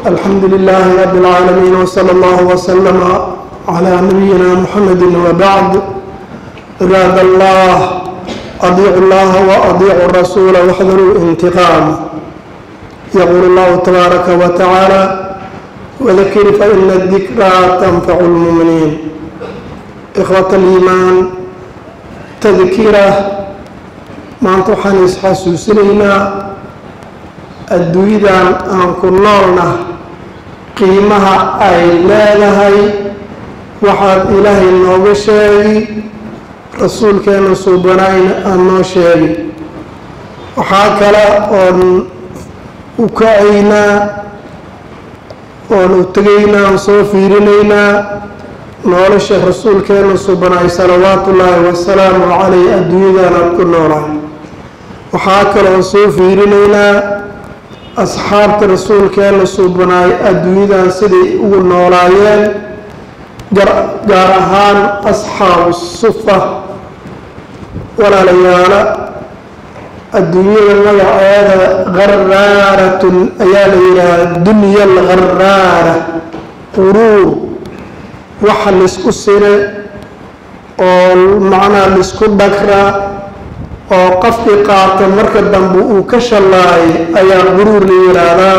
الحمد لله رب العالمين وصلى الله وسلم على نبينا محمد وبعد عباد الله أطيعوا الله وأطيعوا الرسول واحذروا الانتقام يقول الله تبارك وتعالى وذكر فإن الذكرى تنفع المؤمنين إخوة الإيمان تذكيرة ما أنتم حسوسنا adduunyadan aan ku noolna qiimaha ay leedahay waxaad ilaahay nooga sheegi rasuulkeena suubanayna aan noo sheegi waxaa kale oon u kacaynaa oon u tegaynaa oon soo fiirinaynaa nolosha rasuulkeena suubanaay salawaatu ullaahi wasalaamu caleyh adduunyadan aan ku noolahay waxaa kale oon soo fiirinaynaa asxaabta rasuulkeena suubanaay adduunyadan siday ugu noolaayeen gaar ahaan asxaabu sufa walaalayaala adduunyada magaceeda gharaaratun ayaa la yidhaahdaa dunya algharaara quruur waxa laysku sire oo macnaha laysku dhagra oo qofkii qaata marka dambe uu ka shallaayay ayaa quruur la yidhaahdaa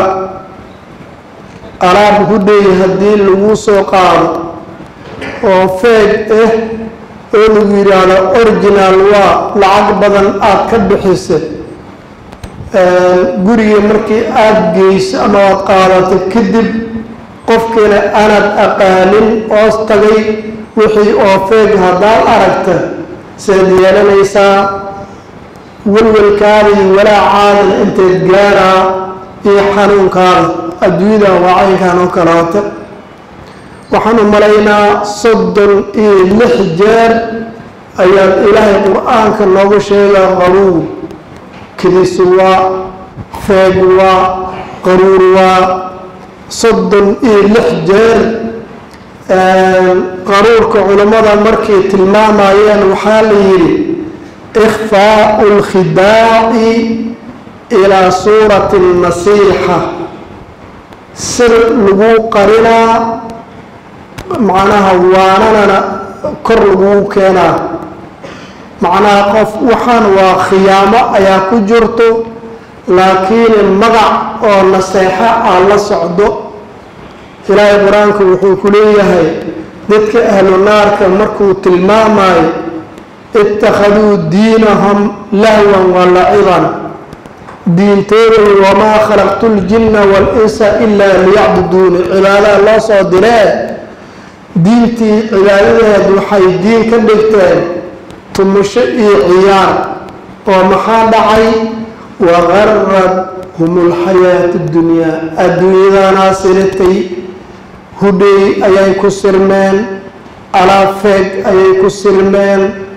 alaab hudhay haddii lagu soo qaado oo feeg ah oo lagu yidhaahdo original waa lacag badan aada ka bixisa guriga markii aada geyso ama aad qaadato kadib qofkiina aanad aqaanin oos tagay wixii oo feeg haddaad aragta seed yeelanaysaa walwalkaada iyo walaacaadana inteed gaaraa iyo xanuunkaada adduunyada waa caynkan oo kaleota waxaan u malaynaa soddon iyo lix jeer ayaad ilaahay qur-aanka noogu sheegaa qaruur kidisi waa feeg waa qaruur waa soddon iyo lix jeer qaruurka culammada markay tilmaamayeen waxaa la yidhi ikhfaau lkhidaaci ilaa suurati nasiixa sir lagu qarinaa macnaha waananana kor lagu keenaa macnaha qof waxaan waa khiyaamo ayaa ku jirto laakiin magac oo naseexo ah la socdo ilaahay qur-aanku wuxuu ku leeyahay dadka ahlu naarka markuu tilmaamayo ittakhaduu diinahum lahwan wa laciban diintooday wamaa khalaqtu ljinna wal-insa ilaa liyacbuduuni cibaadaha loo soo diree diintii cibaadadeed waxay diin ka dhigteen tumusho iyo ciyaar oo maxaa dhacay waqarad hum lxayaatu dunyaa adduunyadanaa siritay hudhay ayay ku sirmeen alaafeeg ayay ku sirmeen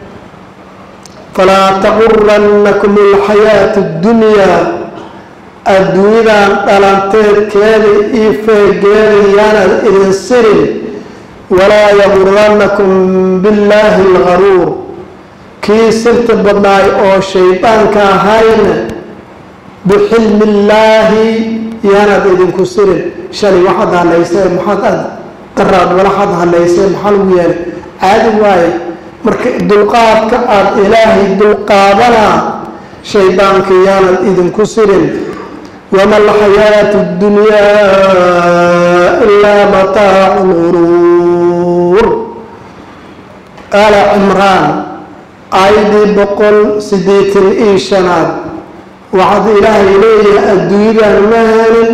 falaa taqurannakum alxayaatu ddunyaa adduunyadan dhalanteedkeeda iyo feegeeda yaanad idin sirin walaa yaqurannakum billaahi algaruur kii sirta badnaay oo shaydaanka ahayna bixilmi illaahi yaanaad idinku sirin shalay waxaad hadlaysee maxaad aad daraad walaxaad hadlaysee maxaa lagu yeelay caadi waaye marka dulqaadka aada ilaahay dulqaadanaa shaydaanka yaanad idinku sirin wama alxayaatu ddunyaa ilaa mataacu lguruur aala cimraan aayadii boqol siddeetan iyo shanaad waxaad ilaahay leeyahay adduunyadan ma helin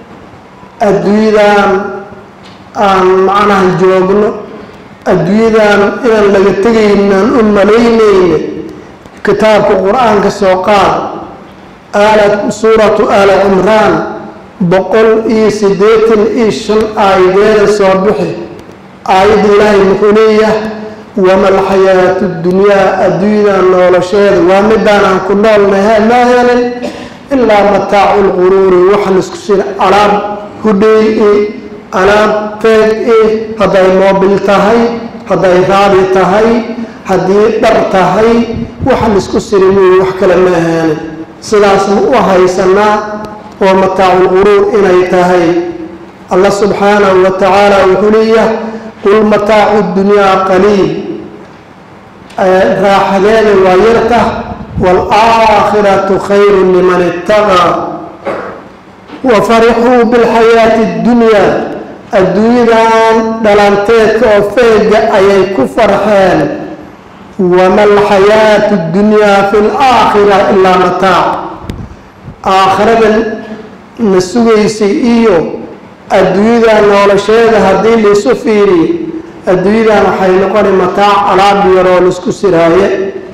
adduunyadan aan macnaha joogno adduunyadan inaan laga tegaynan u malaynayna kitaabka qur-aanka soo qaad aala suuratu aala cimraan boqol iyo siddeetan iyo shan aayadeeda soo bixi aayadda ilaahay muxuu leeyahay wama alxayaatu ddunyaa adduunyadan nolosheeda waa midaan aan ku noolnahay ma helin ilaa mataacu lquruuri waxa laisku sina alaab hudhay i alaab feeg i hadday moobil tahay hadday raadi tahay haddii dhar tahay waxa laisku siri muuyi wax kale ma helin sidaas ma u haysanaa oo mataaculquruur inay tahay allah subxaanahu wa tacaala wuxuu leeyahay qul mataacu dunyaa qaliil raaxadeeda waa yarta waalaakhiratu khayru liman ittaqaa wafarixuu bilxayaati اddunyaa adduunyadan dhalanteedka oo feega ayay ku farxeen wama alxayaatu اddunyaa fi laakhira ilaa mataac aakhiradan na sugaysay iyo adduunyadan noolasheeda haddii laisu fiiriyo adduunyadan waxay noqona mataac alaab yaroo laisku siraaye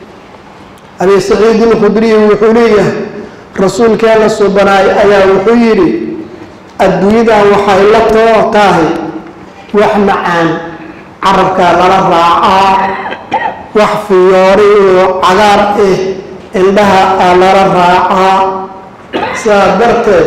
abi saciid ilkhudriy wuxuu leeyahay rasuulkeena subanaay ayaa wuxuu yidhi adduunyadan waxay la too tahay wax macaan carabkaa lala raacaa wax fiyoori oo cagaar ah indhaha aa lala raacaa sidaa darteed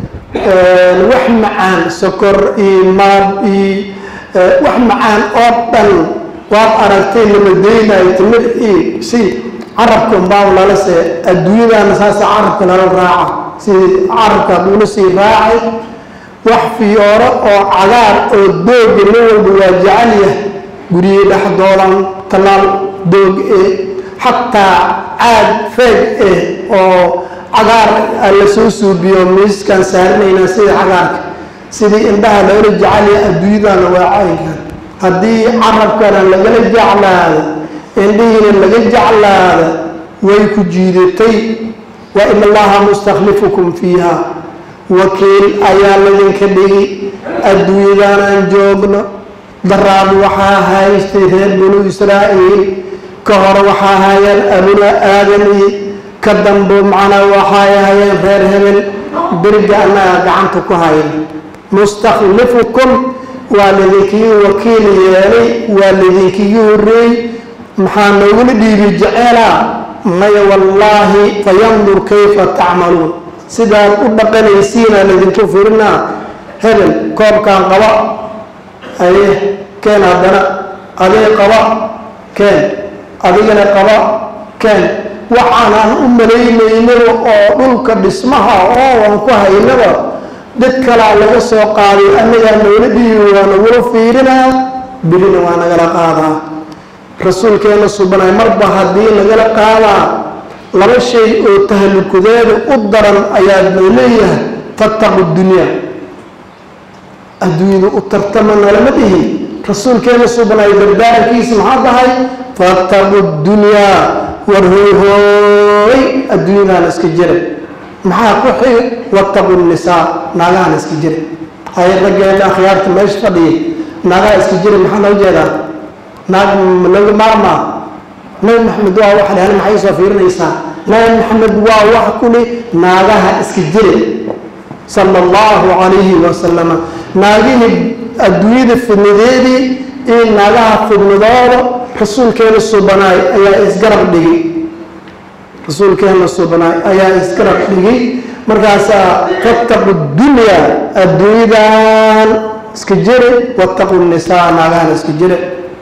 wax macaan sokor iyo maab iyo wax macaan oo dhan waad aragtay lama daynayo timir iyo si carabka unbaa lala see adduunyadana saasa carabka lala raaca sidii carabka haduula sii raacay wax fiyooro oo cagaar oo dooga nin walba waa jecel yahay guriyey dhexdoodan tallaal doog eh xataa caad feeg eh oo cagaar la soo suubiyo miiskaan saaranaynaa sida cagaarka sidii indhaha loola jecelyahay adduunyadana waa caynkan haddii carabkana lagala jeclaado indhihiina laga jeclaada way ku jiidatay wa in allaha mustakhlifukum fiiha wakiil ayaa ladinka dhigi adduunyadanaan joogno daraad waxaa haystay reer banu israa'iil ka hore waxaa hayeen abuna aadan iyo ka dambo macnaa waxay hayeen reer hebel beriga annaga gacanta ku hayn mustakhlifukum waa ladinkii wakiil yeelay waa ladinkii horeey maxaa noogula dhiibi jeceelaa maya wallaahi fayandur kayfa tacmaluun sidaad u dhaqanaysiina ladinku firinaa hebel koobkaan qaba aye keen haddana adig qaba keen adigana qaba keen waxaanaan u malaynaynaba oo dhulka dhismaha oo aan ku haynaba dad kalaa laga soo qaaday annagaa noola dhiibi waa nagula fiirinaa birina waa nagala qaadaa rasuulkeena subanaay marba haddii nagala qaadaa laba shay oo tahlukudeeda u daran ayaa noo leeyahay tattaqu dunyaa adduunyada u tartama nalama dhihi rasuulkeena subanaay dardaarankiisa maxaa tahay fattaqu dunyaa war hoohooy adduunyadaan iska jira maxaa ku xig wattaqu nisaa naagahan iska jira hay raggeeda akhyaarta meesha fadhiya naagaha iska jira maxaa loo jeedaa naag laga maarmaa nabi maxamed waa wax lehna maxay soo fiirinaysaa nabi maxamed waa wax kuli naagaha iska jira sala allahu calayhi wasalama naagihii adduunyada fidnadeedii iyo naagaha fidnadooda rasuulkeena subanaay ayaa isgarab dhigay rasuulkeena subanaay ayaa isgarab dhigay markaasaa fattaqu dunyaa adduunyadan iska jire wattaqu nisaa naagahan iska jire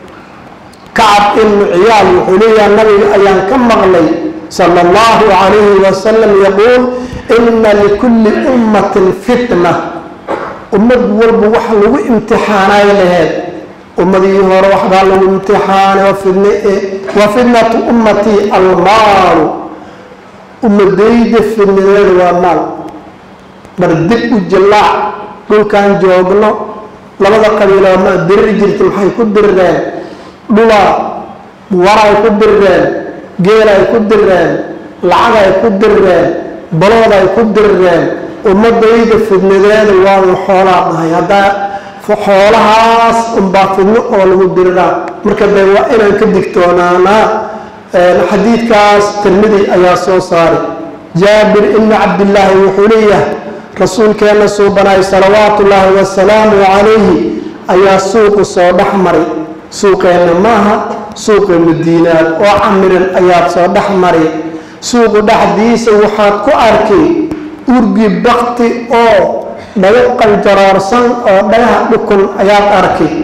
kacab ibnu ciyaal wuxuu leeyaha nabiga ayaan ka maqlay sala allahu calayhi wasalam yaquul ina likulli ummatin fitna ummad walba wax lagu imtixaanay laheed ummadii hore waxbaa lagu imtixaanay waa fidne e wa fitnatu ummatii almaalu ummadayda fidnadeeda waa maal bar dib u jallaac dhulkaan joogno labada qabiiloo ma diriri jirta maxay ku dirireen dhulaa waray ku dirireen geelay ku dirireen lacagay ku dirireen balooday ku dirireen ummadayda fidnadeeda waanu xoolaa dhahay haddaa xoolahaas unbaa fidno oo lagu diriraa marka de waa inaan ka digtoonaanaa xadiidkaas tirmidi ayaa soo saaray jaabir ibni cabdillaahi wuxuu leeyahay rasuulkeenna suubanaay salawaatu ullaahi wasalaamu calayhi ayaa suuqu soo dhex maray suuqeenna maaha suuqa madiinaad oo camiran ayaad soo dhex maray suuqu dhexdiisa waxaad ku arkay urgi bakti oo dhago qaljaroorsan oo dhagaha dhukun ayaad arkay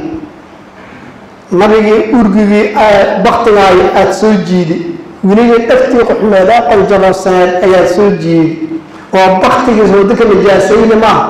nabigii urgigii baktigaayo aada soo jiidi weligii dhaftii quxmeed ee qaljaroorsaneed ayaad soo jiidi oo baktigiis waddanka nijaasayni maaha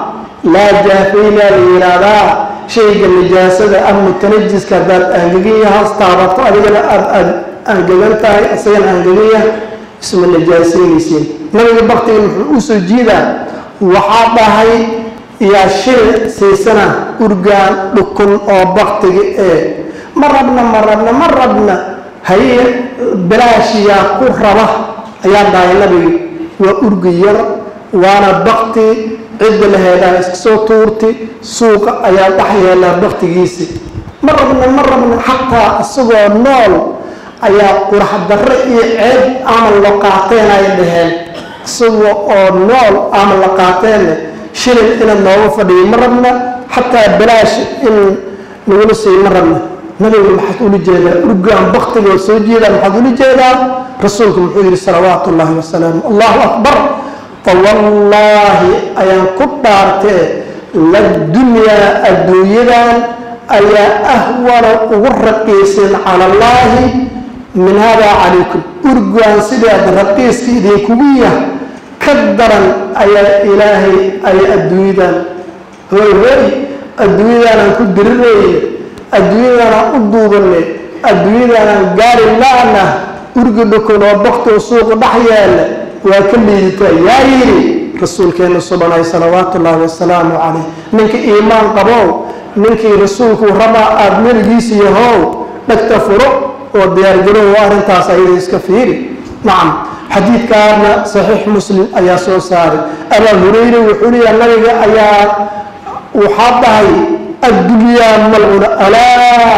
laa jaafayna la yidhaahdaa shayga nijaasada ah mutanajiska haddaad aangegan yahaas taabato adigana aada aada aangegan tahay isagana aangegan yahay isma najaasaynaysiin nabiga baktiga muxuu u soo jiidaa waxaa dhahay yaa shil siisana urgaan dhukun oo baktiga ee ma rabna ma rabna ma rabna haye bilaashiyaa ku raba ayaa dhahay nabiga waa urgi yar waana bakti cidda la heedaa iska soo tuurti suuqa ayaa dhex yeelaa baktigiisi ma rabna ma rabna xataa isagoo nool ayaa qurax darre iyo ceeb aman la qaateen ay dhaheen isagoo oo nool aman la qaateenne shilin inaad nooga fadhiyo ma rabna xataa bilaash in nagula siiyo ma rabna nabiga maxaad ula jeedaa urgaan baktigoo soo jeedaa maxaad ula jeedaa rasuulku muxuu yihi salawaatu ullaahi wasalaamu allahu akbar fawallaahi ayaan ku dhaartee ladunyaa adduunyadan ayaa ahwana ugu raqiisan cala allaahi min haadaa calaykum urgaan sidaad raqiiska idinkugu yah ka daran ayaa ilaahay ay adduunyadan hooy hooy adduunyadaanaan ku dirirayna adduunyadaanaan u duubanay adduunyadaanaan gaari la-na urgi dhukun oo baktoo suuqa dhex yaala waa ka liiditaa yaa yidhi rasuulkeena subanay salawaatu ullaahi wasalaamu calayh ninka iimaan qabow ninkii rasuulku rabaa aada meligiisa yahow dhagta furo oo diyaargarow arrintaas ayada iska fiiri nacam xadiidkaana saxiix muslim ayaa soo saaray abaa hureyre wuxuu leeyaha nabiga ayaa waxaa dhahay addunyaa malcuna alaa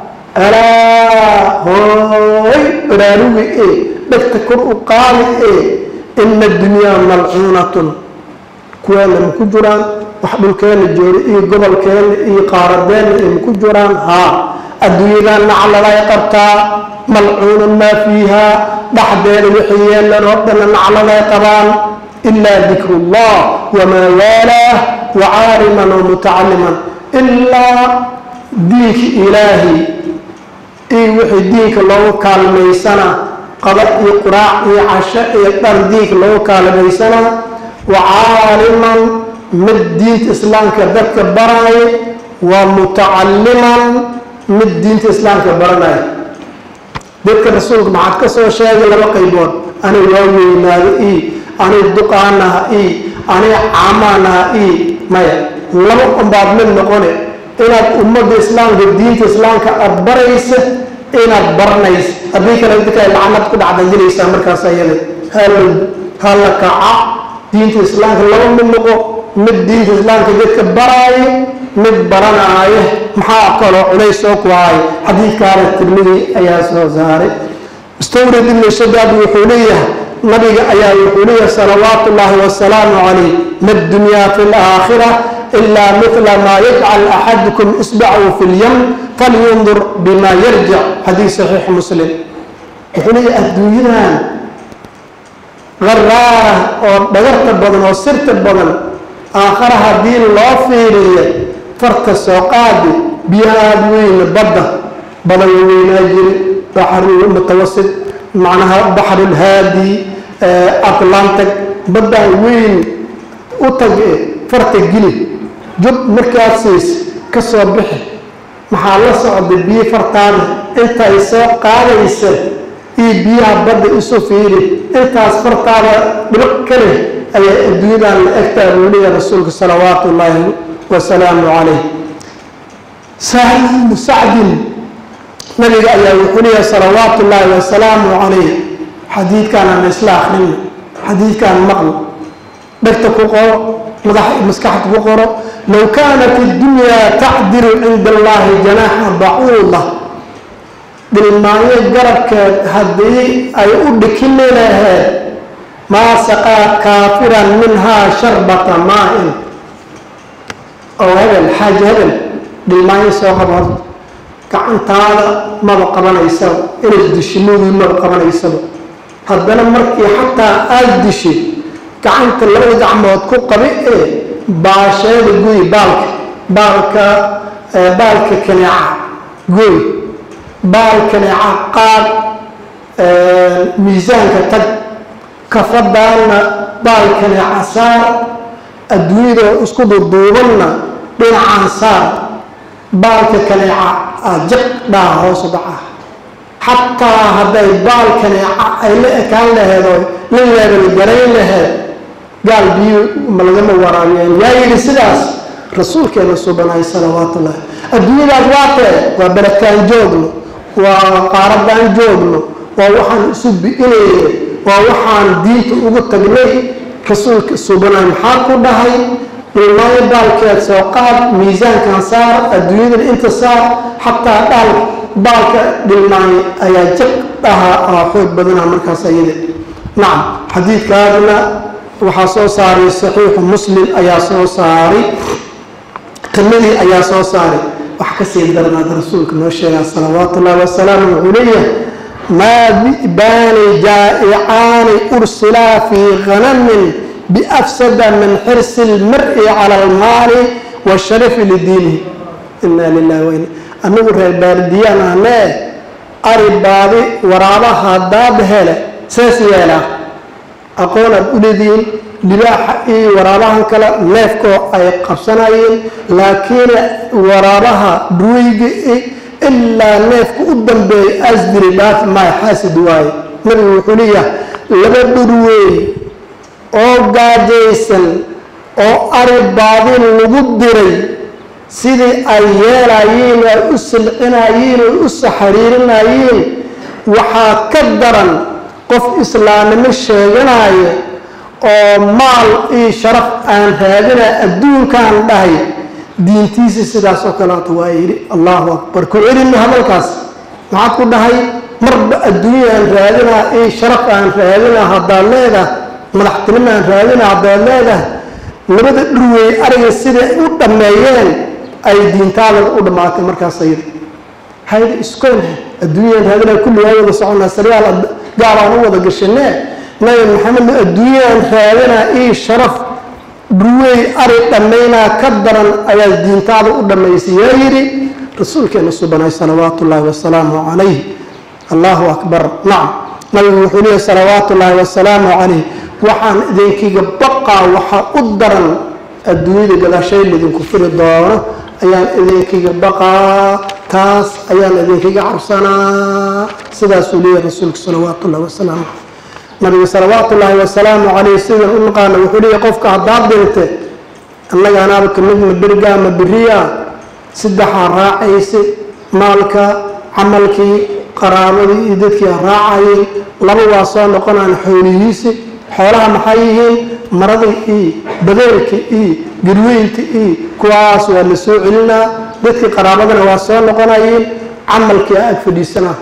alaa hooy baraarugi e dhagta kor u qaadi e ina adunyaa malcuunatun kuweena ma ku jiraan wax dhulkeena jooga iyo gobolkeena iyo qaaradeena ay maku jiraan haa adduunyadan naclalay qabtaa malcuunun maa fiihaa dhexdeeda wixii yeelan oo dhanna naclalay qabaan ilaa dikru llah wamaa waalaah wa caaliman wa mutacaliman ilaa diinka ilaahi iyo wixii diinka loogu kaalmaysana qada iyo quraac iyo casho iyo dhar diinka loogu kaalmaysana wa caaliman mid diinta islaamka dadka baraayo waa mutacaliman mid diinta islaamka baranaya dadka rasuulka maxaad ka soo sheegay laba qaybood anay waa weynaado ii anay duqaanaha ii anay caamaanaha ii maya laba unbaad mid noqone inaad ummadda islaamka diinta islaamka aada baraysa inaad baranaysa haddii kale dadka lacanad ku dhacdajilaysaa markaas ayada hal hala kaca diinta islaamka laba mid noqo mid diinta islaamka dadka baraayo mid baranaayo maxaa kaloo culays soo ku haay xadiidkaana tirmidi ayaa soo saaray mustawrid ibnu shadaad wuxuu leeyahay nabiga ayaa wuxuu leeyahay salawaatu ullaahi wasalaamu calayh ma dunyaa fi laakhira ilaa mila maa yajcal axadukum isbacahu fi lyam falyundur bima yarjic xadiis saxiix muslim wuxuu leeyahay adduunyadan qaraara oo dhagarta badan oo sirta badan aakhara haddii loo fiiriyo farta soo qaadi biyahaad weyne badda badan weynaa jiri baxru mutawasit macnaha baxrulhaadi atlantic baddan weyn u tag farta gili jub markaad siis ka soo bixi maxaa la socda biyo fartaada intay soo qaadaysa iyo biyaha badda isu fiiri intaas fartaada dhibiq ka leh ayaa adduunyadan la egtaa buu leeyahay rasuulka salawaatu ullaahi wasalaamu calayh sahal ibnu sacdin nabiga ayaa wuxuu leeyahay salawaatu ullaahi wasalaamu calayh xadiidkan aan isla akhrina xadiidkan maqlo dhegta ku qoro madax maskaxda ku qoro low kaanat iddunyaa tacdilu cinda allahi janaaxa bacuuda dhilmaanyo garabkeed haddii ay u dhikini laheed maa saqaa kaafiran minhaa sharbata maa-in oo hebel xaaji hebel dhilmaanyo soo qaba horta gacantaada maba qabanaysaba inaad dishimuudii maba qabanaysaba haddana markii xataa aada dishi gacanta labada gacmood ku qabi ee baasheeda guy baalka baalka baalka kaneeca guy baal kaneeca qaad miisaanka tag kafadaana baal kaneeca saar adduunyadoo isku duduubanna dhinacaan saar baalka kaneeca aa jiq dhaha hoosu dhaca xataa hadday baal kaneeca ay la ekaan laheed oo la leebal garayn laheed gaal biyo ma lagama waraabiyeen yaa yidhi sidaas rasuulkeena subanaay salawaatullahi adduunyadaas waatee waa barakaan joogno waa qaaradaan joogno waa waxaan isu bi'inayna waa waxaan diinta ugu tagnay rasuulka subanaay maxaa ku dhahay dhulmaayo baalkeed soo qaad miisaankan saar adduunyadan inta saar xataa dhaal baalka dhilmaayo ayaa jiq dhaha aa xoog badana markaas ayada nacam xadiidkaadna waxaa soo saaray saxiixu muslim ayaa soo saaray tirmadii ayaa soo saaray wax kasii darnaad rasuulka noo sheegaa salawaatu ullahi wasalaamu wuxuu leeyahay maa bi'baani jaa'icaani ursilaa fii khanamin biafsada min xirsi lmari cala almaali washarafi lidiinihi inaa lilahi waina anagu reer baardiyaan ahnee ari baadi waraabaha daad hele sees yeelaa aqoonaad u leedihiin libaaxa iyo waraabahan kale neefkoo ay qabsanayeen laakiin waraabaha dhuweyga ilaa neefka u dambeeya asdiri dhaaf maay xaasid waaye nabigu wuxuu leeyahay laba dhurweey oo gaajaysan oo ari baadin lagu diray sidii ay yeelayiin ay u silcinayiin ay u saxariirinayeen waxaa ka daran qof islaamnimo sheeganaya oo maal iyo sharaf aan raadina adduunkaan dhahay diintiisa sidaas oo kaleeto waa yidhi allahu akbar ku celina hadalkaas maxaad ku dhahay marba adduunya aan raadinaa iyo sharaf aan raadinaa haddaad leedahay madaxtinimo aan raadinaa haddaad leedahay labada dhurweey ariga siday u dhammeeyeen ay diintaada u dhammaatay markaas ayada hayda iskoon adduunyaan raadinaa kulli waa wada soconaa saryaal gaabaan u wada gashanee nabi maxamedna adduunyaan raadinaa io sharaf dhurweey ari dhammaynaa ka daran ayaa diintaada u dhammaysay yaa yidhi rasuulkeena subanay salawaatu ullaahi wasalaamu calayh allahu akbar nacam nabigu wuxuu leeyahy salawaatu ullaahi wasalaamu calayh waxaan idinkiga baqaa waxaa u daran adduunyada gadaashay laydinku firi doono ayaan idinkiga baqaa taas ayaan idinkiga cabsanaa sidaasuu leeyahy rasuulka salawaatu ullahi wasalaamu calayh nabiga salawaatu ullaahi wasalaamu calayh sidan u naqaana wuxuu leeyahy qofka haddaad dhinte annaga anaaba kamidna berigaa ma beriya saddexaa raacaysa maalka camalkii qaraabadii iyo dadkii raacayeen laba waa soo noqonaan xoolihiisi xoolaha maxay yihiin maradii iyo badeelka iyo garweynta iyo kuwaas waa la soo celinaa dadkii qaraabadana waa soo noqonayeen camalkii ag fadhiisanaa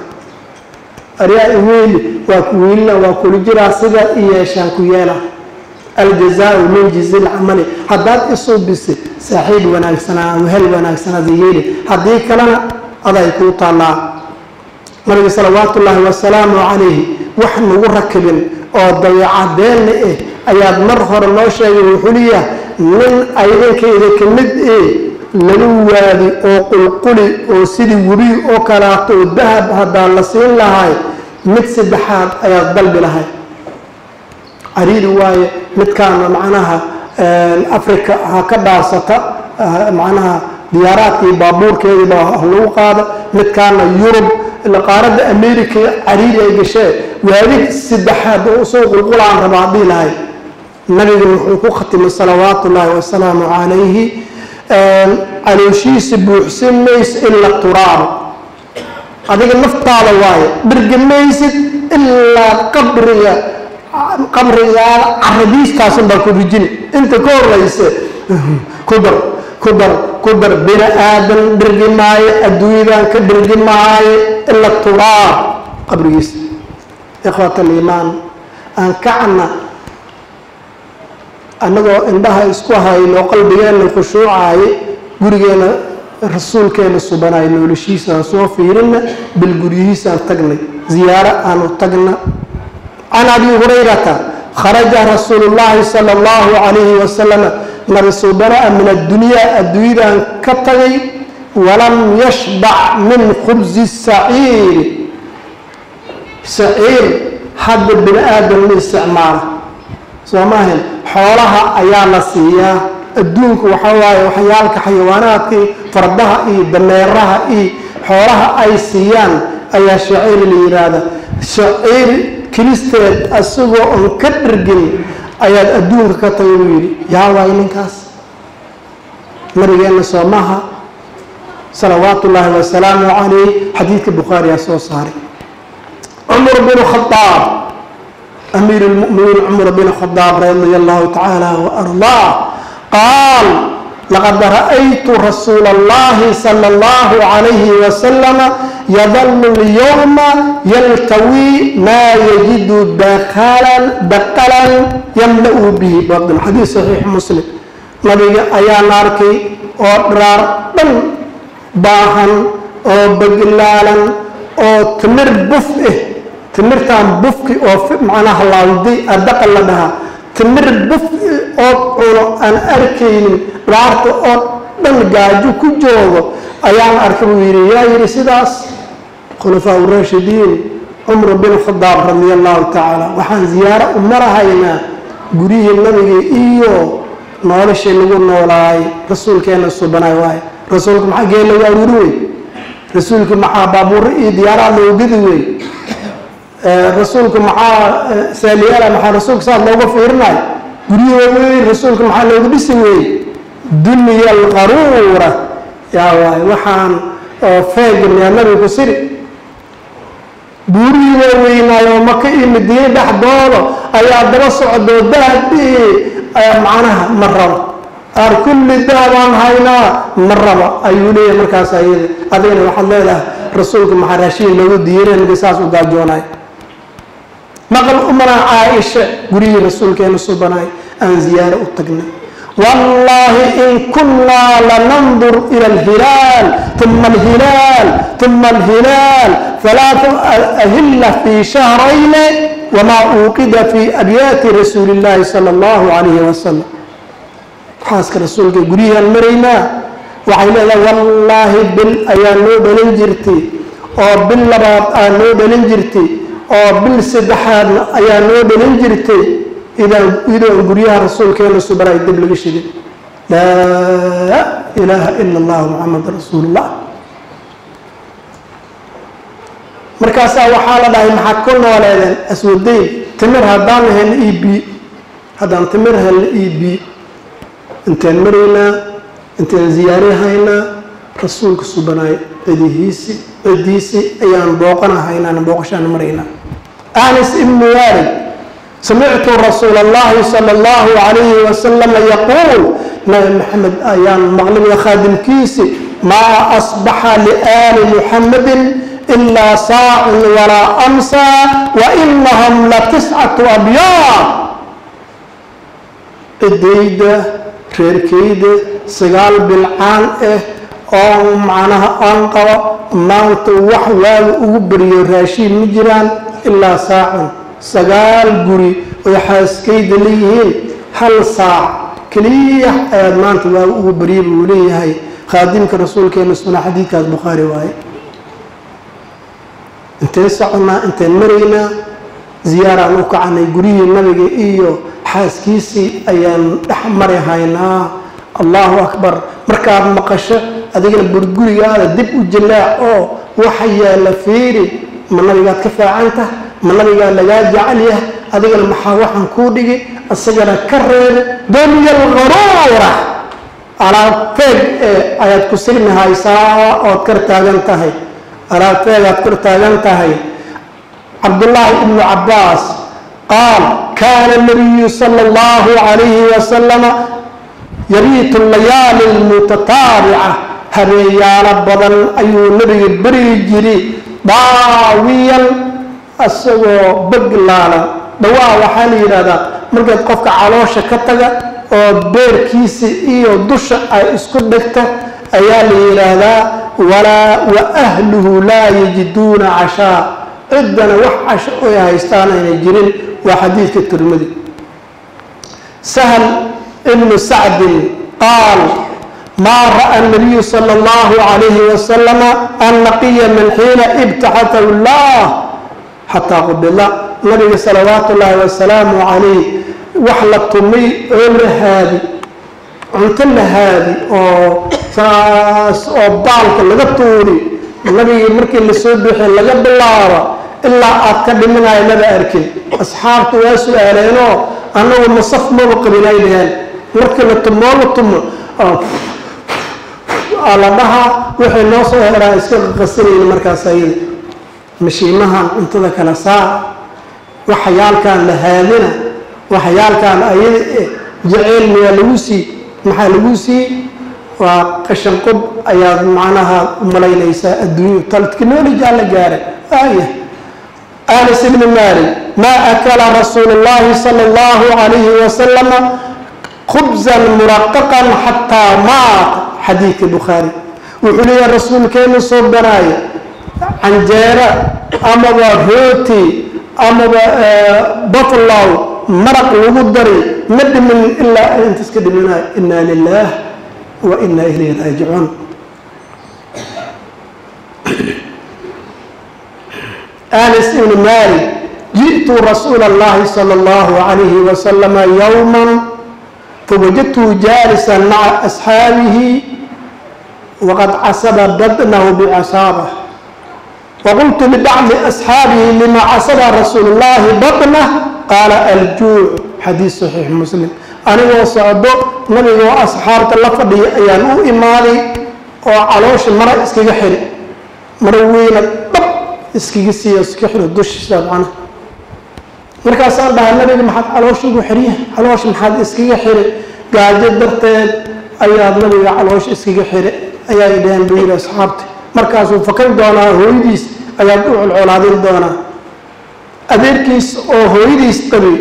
aryaa iweyli waa ku weylina waa kula jiraa sida i yeeshaan ku yeela aljazaau min jizi lcamali haddaad isuubisay saaxiib wanaagsanaa wehel wanaagsanaada yeeli haddii kalena aday kuu taallaa nabiga salawaatu ullaahi wasalaamu calayhi wax nagu rakibin oo dabeecadeenna eh ayaad mar hore noo sheegay wuxuu leeyahay nin aydankayda ka mid eh laga waadi oo qulquli oo sidii webi oo kalaato oo dahab haddaa la siin lahay mid saddexaad ayaad dalbi lahay cariiri waaye midkaana macnaha africa ha ka dhaarsata macnaha diyaaraadkii baabuurkeediiba lagu qaada midkaana yurub qaaradda america cariiri ay gashee waadig saddexaad oo usoo qulqulaan rabaa dhihi lahay nabiga wuxuu ku khatimay salawaatu ullaahi wasalaamu calayhi calooshiisa buuxsan mayso ila turaabo adiga naftaada waaye dhergi maysid ilaa qabriga qabrigaada caradiistaasun baa ku rijini inta ka horeyse ku dar ku dar ku dar bini aadan dhergi maayo adduunyadan ka dhergi maayo ila turaab qabrigiisa ikhwat aliimaan aan kacna annagoo indhaha isku hayno qalbigeenna khushuucaaye gurigeena rasuulkeena subanaay noolashiisaan soo fiirina bilguryihiisaan tagnay ziyaaro aanu tagna can abi hurayrata kharaja rasuulu llaahi sala allahu calayhi wasalama nabi subanaa min addunyaa adduunyadan ka tagay walam yashbac min khubsi saciiri saciir hadda bini aadam ma isticmaala soo maahan xoolaha ayaa la siiyaa adduunku waxaa waaye waxyaalka xayawaanaadkii fardaha iyo dameeraha iyo xoolaha ay siiyaan ayaa shaciir la yidhaahda shaciir kilisteed asagoo oon ka dhargin ayaad adduunka ka tagay buu yidhi yaa waay ninkaas nabigeenna soomaha salawaatu ullaahi wasalaamu calayh xadiidka bukhaariyaa soo saaray cumar bin khadaab amiir lmuminiin cumar bin khadaab radia allahu tacaala waardaa qaal laqad ra'aytu rasuula allahi sala allahu calayhi wasalama yadalu lyowma yaltawi maa yajidu dakalan daqalan yamla-u bihi batin xadiis saxiix muslim nabiga ayaan arkay oo dharaar dhan baahan oo baglaalan oo timir buf ah timirtaan bufki oo macnaha laawdi adaqal la dhahaa timir buf oo cuno aan arkaynin dhaarta oo dhan gaajo ku joogo ayaan arkay buu yidhi yaa yidhi sidaas khulafaa urashidiin cumar bin khadaab radia allahu tacaala waxaan ziyaaro u marahaynaa guryihii nabiga iyo noloshii lagu noolaay rasuulkeena subanaay waaye rasuulku maxaa geel lagu aruuri wey rasuulku maxaa baabuuro iyo diyaaraad loogu gedi wey rasuulku maxaa saaliyaala maxaa rasuulka saas looga fiirinayo guryihi waaweyn rasuulka maxaa loogu dhisi wey dunya alqaruura yaa waaye waxaan oo feegan yaa nabigu siri buurihii waaweynaayo maka iyo madiine dhexdooda ayaa daba socdoo dahabdhihi macnaha ma rabo aar kulli dahabaan haynaa ma raba ayuu leeyahay markaas ayada adigana waxaad leedahay rasuulka maxaa raashiin loogu diiranka saas u gaajoonay maqal umana caaisha gurihii rasuulkeena subanaay aan ziyaaro u tagnay wallaahi in kunnaa lanandur ila alhilaal uma alhilaal uma alhilaal halaatu ahilla fii shahrayni wamaa uuqida fii abyaati rasuuli illaahi sala allahu calayhi wasalam xaaska rasuulka guryihiaan maraynaa waxay leedahay wallaahi bil ayaa noo dhalin jirtay oo bil labaad aa noo dhalin jirtay oo bil saddexaadna ayaa noo dhalin jirtay idoon guryaha rasuulkeena subanay dib laga shigin laa ilaaha ila allahu muxamad rasuulullah markaasaa waxaa la dhahay maxaad ku nooleedeen aswadayn timir haddaan helna io bi haddaan timir helna io bi intaan maraynaa intaan ziyaarihaynaa rasuulka subanaay cidihiisi cidiisi ayaan booqanahaynaan booqashaan maraynaa anis ibnu waalid samictu rasuula allahi sala allahu calayhi wasalama yaquul nabi maxamed ayaan maqlibaya khaadimkiisi maa asbaxa liaali muxamadin ilaa saacun walaa amsa wa inahum la tiscatu abyaad cidayda reerkayda sagaal bilcaan ah oo macnaha aan qabo maanta wax waaga ugu bariyo raashiin ma jiraan ilaa saacun sagaal guri oy xaaskayda leeyihiin hal saac keliya ayaad maanta waaga ugu bariya buu leeyahay khaadimka rasuulkeena suna xadiidkaas bukhaari waaye inteen soconnaa inteen maraynaa ziyaaraan u kacanay guryihii nabiga iyo xaaskiisii ayaan dhex mari haynaa allahu akbar markaad maqasho adigana burgurigaada dib u jallaac oo waxa yaalla fiiri ma nabigaad ka fiicantah ma nabigaa lagaa jecel yahay adigana maxaa waxaan kuu dhigi isagana ka reebe dunya alqaruura alaabteeg ee ayaad ku signi haysaa ood kar taagan tahay alaabteegaad kor taagan tahay cabdullaahi ibnu cabbaas qaal kaana nabiyu sala allahu calayhi wasalama yabiitu layaali lmutataabica habeeyaalo badan ayuu nabiga beryi jiri daawiyan isagoo baglaalan dhawaa waxaa la yidhahdaa markaad qofka caloosha ka taga oo beerkiisa iyo dusha ay isku dhigto ayaa la yidhaahdaa walaa wa ahluhu laa yajiduuna cashaa ciddana wax casho oy haystaan aynay jirin waa xadiidka tirmidi sahl ibnu sacdin qaal maa ra'a nabiyu sala allahu calayhi wasalama annaqiya min xiina ibtaxatahu llah xataa qubila nabiga salawaatu ullaahi wasalaamu calayh wax la tumay oo la haadi cunto la haadi oo saas oo baalka laga tuuri nabigii markii lasoo bixi laga bilaabo ilaa aad ka dhiminayo maba arkin asxaabtu waa su-aaleenoo annagu masaf maba qabin ay dhaheen markii la tumoo la tumo la dhahaa waxay noo soo heraa iska qasanayni markaas ayada mashiimahan cuntada kala saara waxyaalkan la haadina waxyaalkan ayada eh jaceyl miyaa lagu sii maxaa lagu sii waa qashan qob ayaad macnaha umalaynaysaa adduunya technology la gaaray aya anas ibni malik ma akala rasuulu llahi sala allahu alayhi wasalama khubzan muraqaqan xataa maata xadiidka bukhaari wuxuu leeyahay rasuulkeenu soo banaaya canjeera amaba rooti amaba batlow maraq lagu dari ma dhimin ilaa inta iska dhiminayo ina lilah wa ina ilayhi raajicuun anas ibni malik ji'tu rasuula allahi sala allahu alayhi wasalama yowman fawajadtuhu jaalisan maca asxaabihi waqad casaba badnahu bicasaabah waqultu libacdi asxaabihi lima casaba rasuulu llahi badnah qaala aljuuc xadiis saxiix muslim anigoo socdo nabigoo asxaabta la fadhiya ayaan u imaaday oo caloosha mara iskaga xiri maro weyna dhab iskaga siiya iska xiro dushiisa macnaha markaasaan dhahay nabiga maxaad caloosha ugu xiriya caloosha maxaad iskaga xiri gaajo darteed ayaad nabiga caloosha iskaga xiri ayaa dhaheen buu yidhi asxaabta markaasuu fakan doonaa hooyadiis ayaad u colcolaadin doonaa adeerkiis oo hooyadiis qabi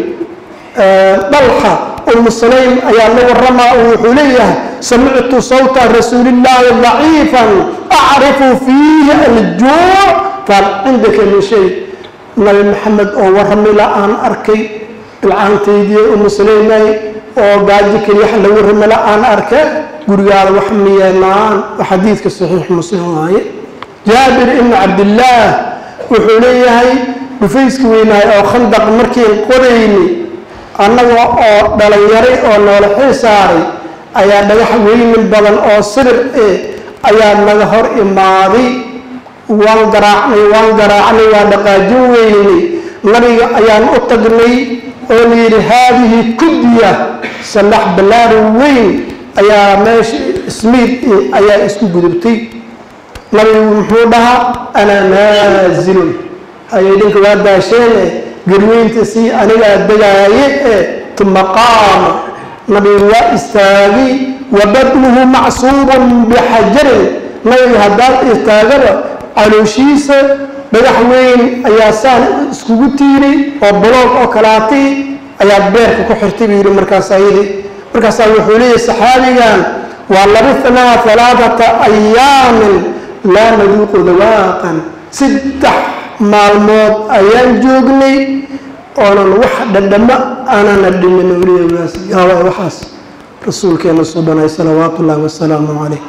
dhalxa umu sulaym ayaa la waramaa oo wuxuu leeyahay samictu sawta rasuulillaahi daciifan acrifu fiihi aljuuc fahal cindaka min shay nabi maxamed oo waramila aan arkay bilcaantaydii umu sulaymay oo gaajo keliya la waramila aan arka gurigaada wax miyeenaan xadiidka saxiix muslim waaye jaabir ibnu cabdillaah wuxuu leeyahay dhufayska weynaay oo khandaq markiin qodayni annaga oo dhalinyaray oo noola xil saaray ayaa dhagax weynin badan oo sibir eh ayaa naga hor imaaday waan garaacnay waan garaacnay waa dhaqaajin weynay nabiga ayaan u tagnay oo layidhi haadihi kudya sallax ballaari weyn ayaa meesha ismiid ayaa isku gudubtay nabigu muxuu dhahaa anaa naazilun ayay dhinka waa daasheene garweynta si anigaa degaaye e tuma qaama nabigu waa istaagay wa badnuhu macsuubun bixajarin nabiga haddaad istaagaba calooshiisa dhagax weyn ayaa saan iskugu tiiray oo baloog oo kalaatay ayaa beerka ku xirtay buu yidhi markaas ayadii markaasaa wuxuu leeyahy saxaabigan waa labithnaa alaaata ayaamin laa naduuqu dawaaqan saddex maalmood ayaan joognay oonan wax dhadhamo aanana dhimin weligaas yaaba waxaas rasuulkeena subanay salawaatu ullaahi wasalaamu calayh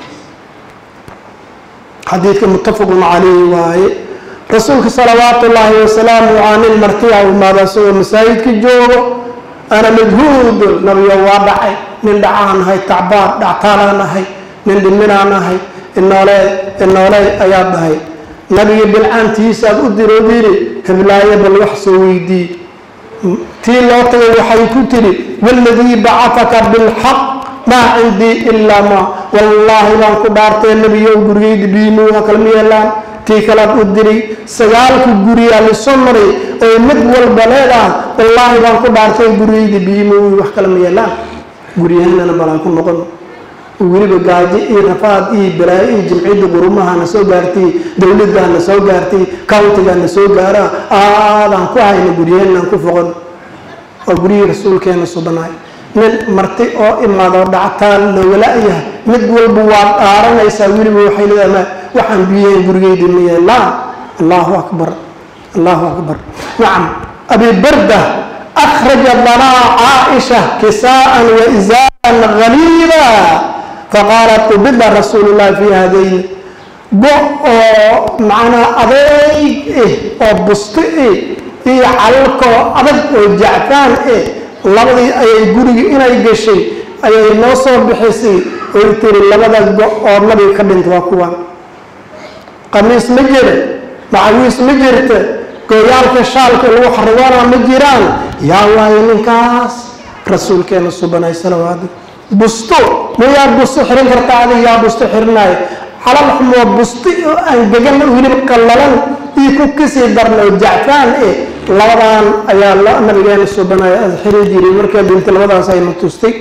xadiidka muttafaqun calayhi waaye rasuulka salawaatu ullaahi wasalaamu calaa nin martiya umaada isagoo masaajidka joogo ana majhuudun nabiyo waa dhacay nin dhacaan ahay tacbaan dhactaalaan ahay nin dhiminaan ahay inoole inoole ayaad dhahay nabiga bilcaantiisaad u diroodiri heblaayo bal wax soo weydii tii loo tagay waxay ku tidhi waladii bacataka bilxaq maa cindii ilaa ma wallaahi baan ku dhaartee nebiyow gurigayda biimuuha kalma yeelaan tii kalaad u diray sagaalka guriyaa liso maray oo mid walba leedaha wallaahi baan ku dhaartay gurigayda biimuuhi wax kalama yeelaan guryahanana balaan ku noqon weliba gaajo iyo rafaad iyo balaayo iyo jimciyadda qurumaha na soo gaartay dowladdaa na soo gaartay countigaa na soo gaara aadaan ku hayna guryahanaan ku foqon waa guryihii rasuulkeena subanaay nin marti oo imaado dhactaan loogala-yahay mid walba waad dhaaranaysaa weliba waxay leedahay waxaan biyahayn gurigeydi ma yeelaan allahu akbar allahu akbar nacam abi barda akhraja lanaa caaisha kisaa'an wa isaaran ghaliida faqaalat ubida rasuulu llahi fi hadayn go oo macnaa adeyg eh oo busto eh iyo calalkoo adag oo jacfaan eh labadii ayay gurigii inay gashay ayay noo soo bixisay oy tiri labada go oo nabiga ka dhintay waa kuwa qamiis ma jira macawiis ma jirta gooyaalka shaalka lagu xarigoona ma jiraan yaa waayo ninkaas rasuulkeena subanay salawaatu busto mayaa busto xirin karta adig yaa busto xirinayo calal xumoo busti oo angegan weliba qallalan iyo ku kasii darna oo jacfaan eh labadan ayaa la nabigeena subanay xiri jiray markaa dhintay labadaas ayna tustay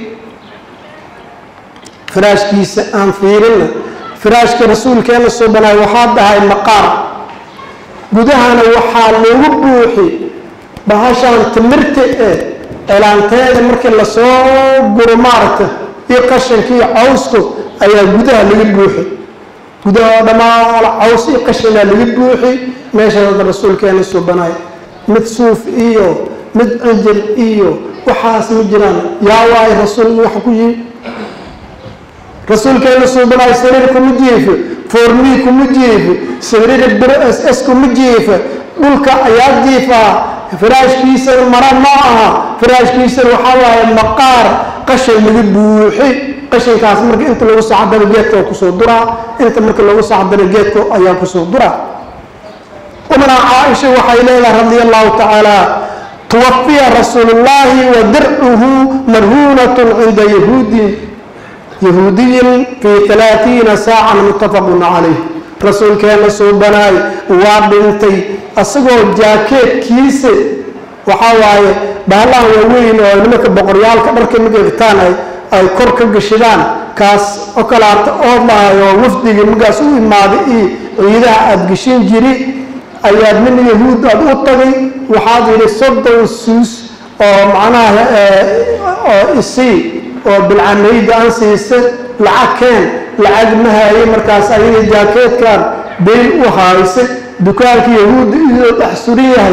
firaashkiisa aan fiirina firaashka rasuulkeena subanay waxaa dhahay maqaar gudahana waxaa lagu buuxi bahashaan timirta ee cilaanteeda markii lasoo guro maaragta iyo qashanka iyo cawsku ayaa gudaha laga buuxi gudaha oo dhammaan caws iyo qashanaa laga buuxi meeshaada rasuulkeena subanay mid suuf iyo mid cijil iyo waxaas ma jiraan yaa waayo rasuul wax ku yimi rasuulkeena suubanaay sariir kuma jiife foormii kuma jiife sariir bir s s kuma jiife dhulka ayaa jiifaa firaashkiisana mara ma aha firaashkiisana waxaa waaye maqaar qashan laga buuxi qashankaas marka inta lagu sacdana geedka waa kusoo duraa inta marka lagu sacdana geedka ayaa kusoo duraa umna caaisha waxay leedahay radia allahu tacaala tuwafiya rasuulu llahi wa dircuhu marhuunatun cinda yahuudin yahuudiyin fii alaaiina saacan muttafaqun calayh rasuulkeena suubanaay waa dhintay asagoo jaakeedkiisa waxaa waaye bahallahan waaweyn oo nimanka boqoryaalka dharka magegtaan ay kor ka gashidaan kaas oo kalaata oo dhahay oo wafdigii markaas u imaaday iyo ciidaha aada geshin jiri ayaad nin yahuud aada u tagay waxaad yidhi soddon suus oo macnaha oo isii oo bilcanayda aan siisa lacag keen lacag ma haye markaas ayaga jaakeedkan dayn u haysa dukaanka yahuudda iyadoo dhex suran yahay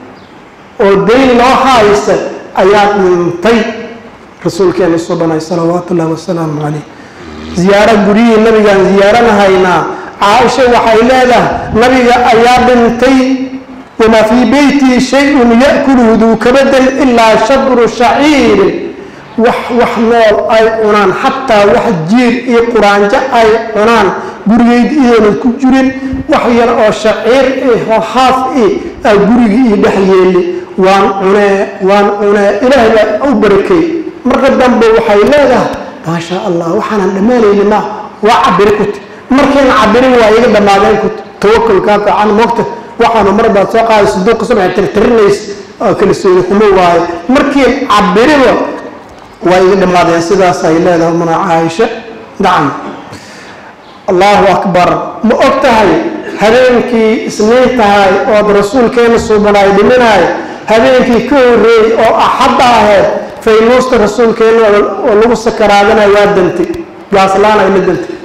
oo dayn loo haysa ayaa dhintay rasuulkeena subanay salawaatu ullahi wasalaamu calayh ziyaaro guryihii nabigaan ziyaaranahaynaa caaisha waxay leedahay nabiga ayaa dhintay wamaa fii beytii shay-un ya'kuluhu duu kabadan ilaa shadru shaciirin wax wax nool ay cunaan xataa wax jiir iyo quraanjo ay cunaan gurigeyd iyoonan ku jirin wax yar oo shaciir eh oo haaf eh aa guriga io dhex yeeli waan cunee waan cunee ilaahay baa u barakay marka dambe waxay leedahay maasha allah waxaanan dhammaanayni ma waa cabiri kuti markayna cabirin waa iga dhammaadeen kuti tawakulkaa fiican moogta waxaanu mar baad soo qaadaysa duuqa subax tirtirinays oo kalsooni xumo waaye markiin cabiriba waa iga dhammaadeen sidaas ay leedahay mana caaisha nacam allahu akbar ma og tahay habeenkii isniin tahay ood rasuulkeena suubanaay dhiminaay habeenkii ka horreeyey oo axadda ahayd faynuusta rasuulkeena oo lagu sakaraadanayo waa dantay gaaslaan ay la dantay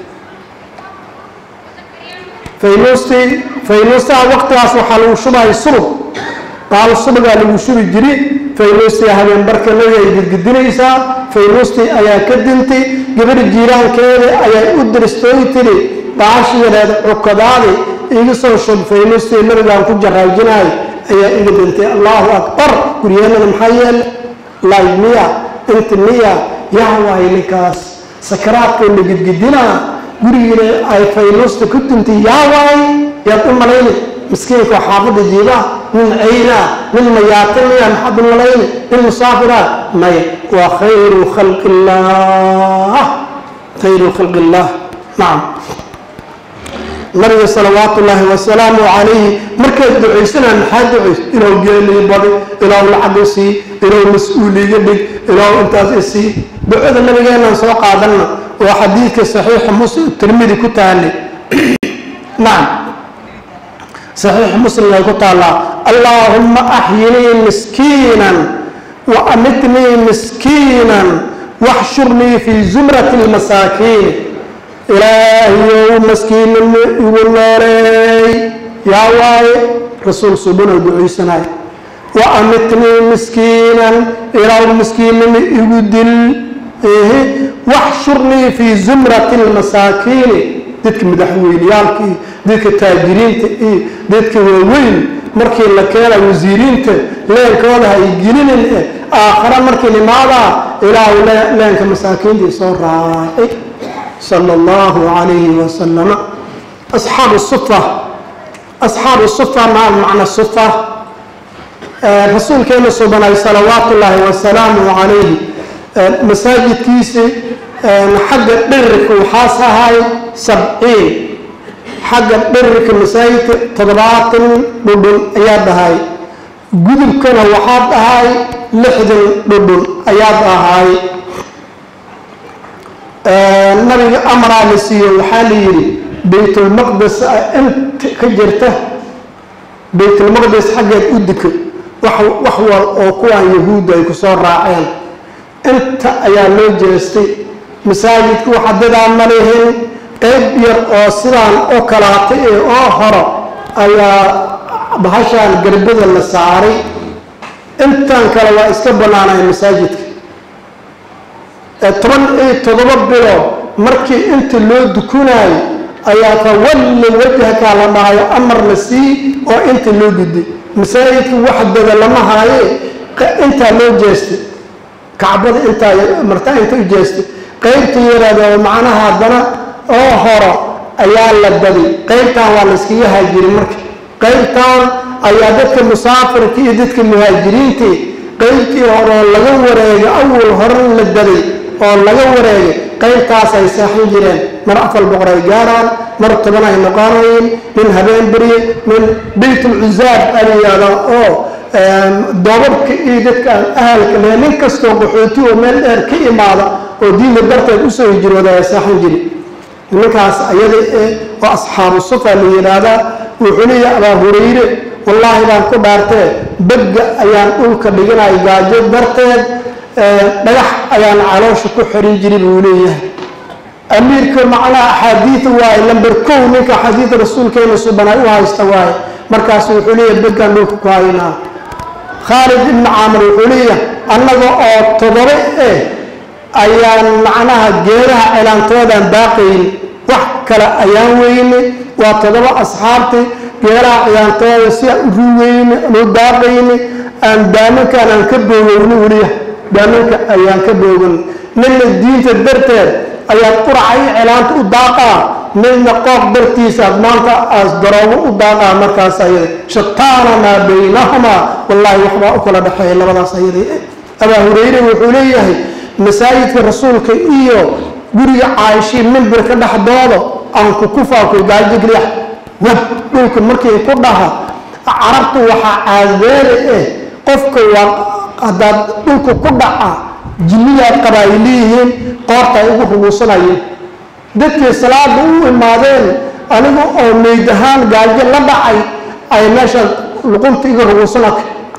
faynuustii faynuustaha waqtigaas waxaa lagu shubay subag qaal subagaa lagu shubi jiri faynuustii habeen barka nabiga ay gidgidinaysaa faynuustii ayaa ka dintay gabadha jiiraankeeda ayaa u diristooy tiri baashi yareed cukadaadi iga soo shub faynuustii nabigaan ku jaraajinaay ayaa iga dintay allahu akbar guryeenada maxaa yeele layd miya inti miya yaa waay ninkaas sakaraadka la gidgidinaa gurigiina ay faynuusta ku dintay yaa waay yaad u malayni miskiinka oo xaafadda jiibaa nin cayna nin mayaatimaya maxaad u malayni nin musaafira may waa khayru khalqi illah khayru khalqi illah nacam nabiga salawaatu ullaahi wasalaamu calayhi markaad ducaysanaan maxaa ducays inuu geelii badi inuu lacag isii inuu mas-uuliga dhig inuu intaas isii ducada nabigeenaan soo qaadanna oo xadiidka saxiixa muslim tirmidi ku taali nacam saxiix muslim ay ku taallaa allaahumma axyinii miskiinan wa amitnii miskiinan waxshurnii fii zumrati lmasaakiin ilaahiyow maskiinnimo igu nooleey yaa waaye rasuul subanoo ducaysanay wa amitnii miskiinan ilaaw miskiinnimo igu dil waxshurnii fii zumrati lmasaakiini dadka madaxweyneyaalka iyo dadka taajiriinta iyo dadka waaweyn markii la keena wasiiriinta leenkooda hay gelinin eh aakhare markii nimaadaa ilaahu leenka masaakiintii soo raacay sala allahu calayhi wasalama asxaabu sufa asxaabu sufa maa macna sufa rasuulkeena subanay salawaatu ullaahi wasalaamu calayhi masaajidkiisii xagga dhirirka waxaas ahay sabciin xagga dhirirka masaajidka toddobaatan dhudhun ayaa dhahay gudubkana waxaa dhahay lixdan dhudhun ayaa dhahay nabiga amraa la siiyo waxaa la yidhi baytulmaqdes inta ka jirta baytulmaqdes xaggeed u diko wax wal oo kuwaan yahuudda ay ku soo raaceen inta ayaa loo jeestay masaajidku waxa dadaa ma lihin qayb yar oo sidaan oo kalaatay ee oo horo ayaa bahashaan garbada la saaray intan kale waa iska bannaanay masaajidka toban iyo toddoba bilood markii inta loo dukunaayo ayaa fawalli wajhaka la dhahayo amar la sii oo inta loo gudday masaajidka wax dada lama haaye intaa loo jeestay kacbada intaa martaa inta u jeestay qaybta yaraada oo macnaha haddana oo horo ayaa la daday qaybtan waa la iskaga haajirin marka qaybtan ayaa dadka musaafirka iyo dadka muhaajiriintii qaybtii hore oo laga wareegay awal horan la daday oo laga wareegay qaybtaas ay seexan jireen mar afar boqor ay gaaraan mar toban ay noqonayeen nin habeen beriye nin baytulcuzaab alayihahda oo doobabka iyo dadka aan ahalka lehe nin kastoo qaxooti oo meel dheer ka imaada oo diinta darteed usoo hijrooda ay seexan jiri nimankaas ayada eh oo asxaabu sufa la yidhaahdaa wuxuu leeyahay abaa hurayre wallaahi baan ku dhaartee begga ayaan dhulka dhiganay gaajo darteed dhagax ayaan caloosha ku xirin jiray buu leeyahay amiirka macnaha axaadiida waaye lamber kow ninka axaadiida rasuulkeena subanay u haysta waaye markaas wuxuu leeyahay beggaan dhulka ku haynaa khaalid ibni caamir wuxuu leeyahay annaga oo toddoba eh ayaan macnaha geedaha cilaantoodaan daaqayn wax kale ayaan weyne waa toddoba asxaabtii geedaha cilaantooda si aan u ruweyne nu daaqayne aan daaminkaan aan ka boogowni weliya daaminka ayaan ka boogan ninna diinta darteed ayaad quraca i cilaanta u daaqaa midna qooq dartiisaad maanta aas daroobo u daaqaa markaas ayada shataana maa baynahumaa wallaahi waxbaa u kala dhexeeya labadaas ayada abaa hurayre wuxuu leeyahay masaajidka rasuulka iyo guriga caaishii mimbirka dhexdooda aan ku kufaako gaajigriyax wab dhulka markii ku dhaha carabtu waxaa caadeere eh qofka waa haddaad dhulka ku dhaca jinniyaad qaba ay leeyihiin qoorta ay ugu ruguusanayeen dadkii salaada u imaadeen aniga oo meyd ahaan gaajo la dhacay ay meesha luqunta iga ruguusana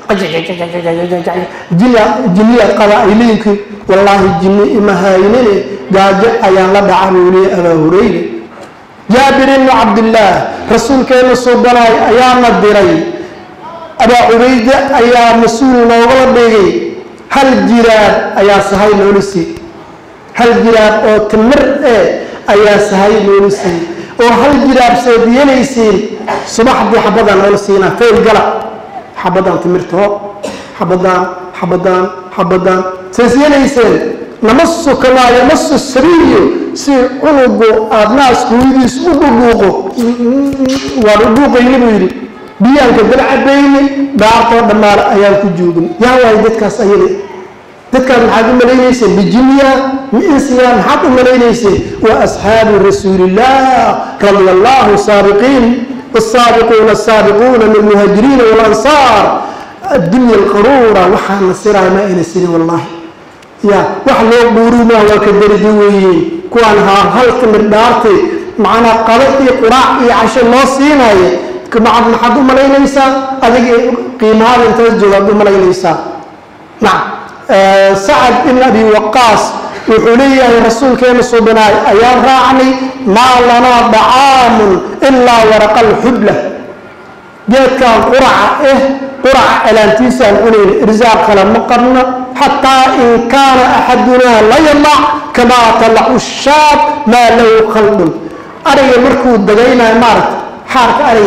jinniyaad qaba ay leeyihiin wallaahi jinni ima haynine gaajo ayaan la dhaca buu leeyahy abaa hurayre jaabir ibnu cabdillaah rasuulkeena suubanaay ayaana diray abaa cubayde ayaa mas-uul noogala dhigay hal jiraab ayaa sahay noola siiyey hal jiraab oo timir eh ayaa sahay noola siiyey oo hal jiraab seed yeelaysiin subaxdii xabadaan noola siinaa fayl gala xabadaan timirtoo xabadaan xabadaan xabadaan sees yeelayseen namasu kamaa yamasu sabiyo si cunugu aada naasku hooyadiis u dhudhuuqo waan u dhuuqayni buu yidhi biyaanka dalcabayni dhaartoo dhammaale ayaan ku joogin yaa waayo dadkaas ayada dadkaas maxaad u malaynayseen bijiniya miinsiya maxaad u malaynayseen wa asxaabu rasuuliillah radia allahu saabiqiin والسابقون السابقون من المهاجرين والأنصار الدنيا القرورة وحنا سرع ما إلى السنة والله يا وحنا بورما وكدر دوي كوانها هل كمر دارتي معنا قلتي قراء عشان الله سينا كما عبد حد ملاينيسا هذه قيمة انت جواب ملاينيسا نعم آه سعد بن ابي وقاص وحولي رسول كان صبناي ايام راعني ما لنا طعام الا ورق الحبله جيت كان قرعه ايه قرعه الانتيسا العنين ارزاق لما قرنا حتى ان كان احدنا لا يطلع كما طلع الشاب ما له خلق اري مركو دغينا مارت حارك اري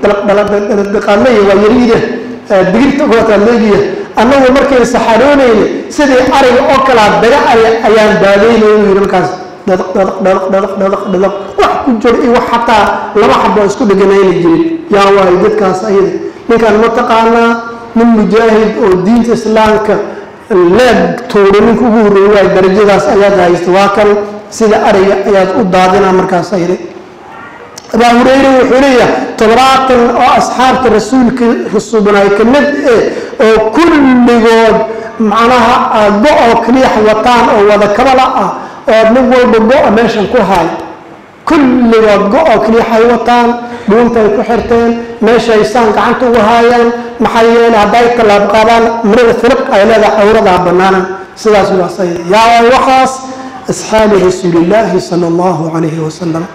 dalaqdalaqdalaqdalaqaadlaya waa yariida digirta kuwataad leegiya annagu markayna saxaroonayna sidii ariga oo kalaa daga ari ayaan baadaynay inuu yidhi markaas dhadaq dhadaq dhadaq dhadaq dhadaq dhadaq wax ku jiro iyo wax xataa laba xabo isku dheganayna jirin yaa waayo dadkaas ayada ninkaan mataqaanaa nin mujaahid oo diinta islaamka leeg tuuro ninka ugu horreeyay waayo darajadaas ayaad haysta waa kan sida ariga ayaad u daadinaa markaas ayada abaa hureyre wuxuu leeyahay toddobaatan oo asxaabta rasuulka rasuubanaay ka mid eh oo kulligood macnaha go-oo kaliyax wataan oo wada kabala ah oo nin walba go-a meeshan ku haay kulligood go-oo kaliyaxay wataan dhuuntay ku xirteen meeshay saan gacanta ugu haayaan maxaa yeele hadday tallaab qaadaan marada filiq ay leedahay cawradaa bannaanan sidaas waasay yaa waxaas asxaabi rasuulillaahi sala allahu calayhi wasalam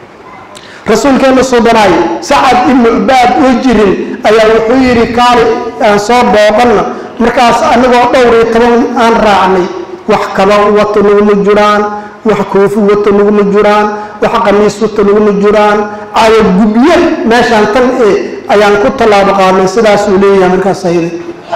rasuulkeena suubanaay sacad ibnu cubaad oo jirin ayaa wuxuu yidhi kaali aan soo booqanna markaas anagoo dhowr iyo toban aan raacnay wax kaba wata naguma jiraan wax koofi wata naguma jiraan wax qamiis wata naguma jiraan cayo gubye meeshaan tan e ayaan ku tallaabo qaadnay sidaasuu leeyahay markaas ayada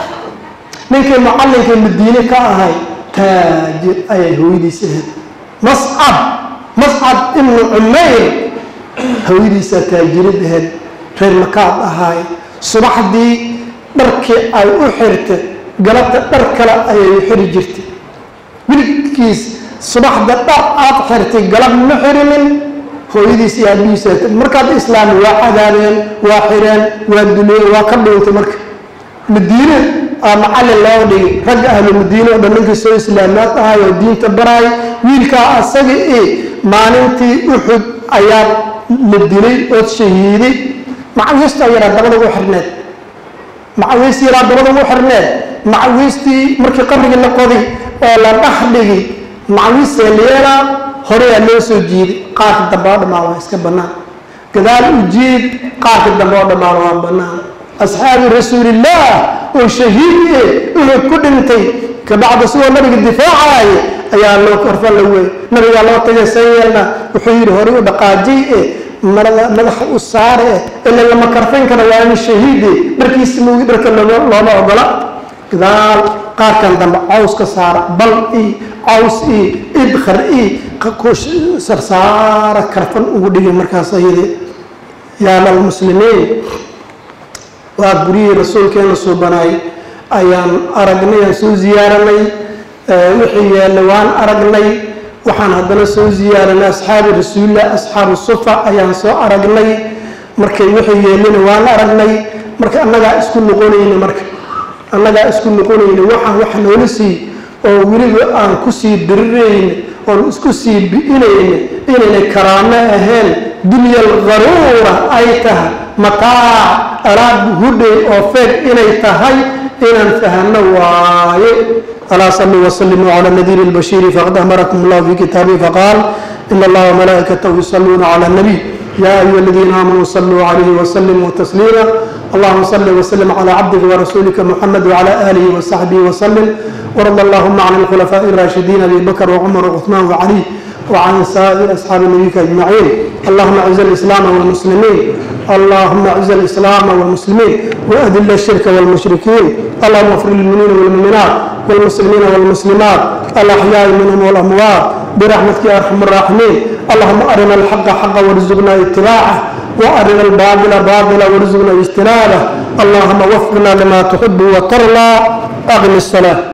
ninkii mucallinkii madiine ka ahay taajir ayay hooyadiis ahayd mascab mascab ibnu cumayr hawadiisaa taajirad ahayd reer makaad ahaay subaxdii dharkii ay u xirta galabta dhar kale ayay u xiri jirtay wiilkiis subaxda dhar aad xirtay galab ma xirinin hooyadiis iyo aabihiisa markaad islaami waa cadaabeen waa xireen waa duleen waa ka dhuuntay marka madiine aa macallin loo dhigay ragga ahlu madiine oo dhan ninkii soo islaamaad ahay oo diinta baraay wiilkaa asaga e maalintii uxud ayaa la dilay ood shahiiday macawiistaa yaraa dabada ugu xirneed macawiist yaraa dabada ugu xirneed macawiistii markii qabrigii la qoday oo la dhex dhigi macawiistee leelaa horeyaa loo soo jiiday qaarka dambe oo dhammaan waa iska bannaan gadaal u jiid qaarka dambe oo dhammaan waa bannaan asxaabi rasuulillaah oo shahiid e uhud ku dhintay kabacda sidoo nabiga difaacaaye ayaa loo korfa la wey nabigaa loo tagay san yeelna wuxuu yidhi horey u dhaqaajiy e marada madaxa u saare eh ila lama karfayn kara waa in shahiide dharkiisa moogi dharka looma ogola gadaal qaarkan dambe caws ka saara bal i caws i idkhar i sarsaara karfan ugu dhigay markaas ayade yaala almuslimiin waa guryihii rasuulkeena suubanaay ayaan aragnay aan soo ziyaaranay wixii yeelay waan aragnay waxaan haddana soo ziyaaranay asxaabi rasuulillah asxaabu sufa ayaan soo aragnay markay wixii yeelina waan aragnay marka annagaa isku noqonayna marka annagaa isku noqonayna waxaan wax noola sii oo weliba aan kusii dirirayna oon isku sii bi'inayna inaynay karaamo ahayn dunyal qaruura ay tahay mataac alaab hudhay oo feeg inay tahay inaan fahano waaye alaa saluu wslimuu cala nadiiri lbashiiri faqad amarakum allah fi kitaabihi faqaal in allaha wmalaa'ikatahu yusaluuna cala nabiy ya ayuha aladiina aamanuu saluu calayhi wslimuu tasliima allahuma salli wslim cala cabdika warasuulika muxamed wcala aalihi wasaxbihi wslim warada allahuma can alkhulafaaءi الraashidiin abi bakr wcumar wcuثmaan wcali وعن سائر أصحاب نبيك أجمعين اللهم أعز الإسلام والمسلمين اللهم أعز الإسلام والمسلمين وأذل الشرك والمشركين اللهم اغفر للمؤمنين والمؤمنات والمسلمين والمسلمات الأحياء منهم والأموات برحمتك يا أرحم الراحمين اللهم أرنا الحق حقا وارزقنا اتباعه وأرنا الباطل باطلا وارزقنا اجتنابه اللهم وفقنا لما تحب وترضى أغن الصلاة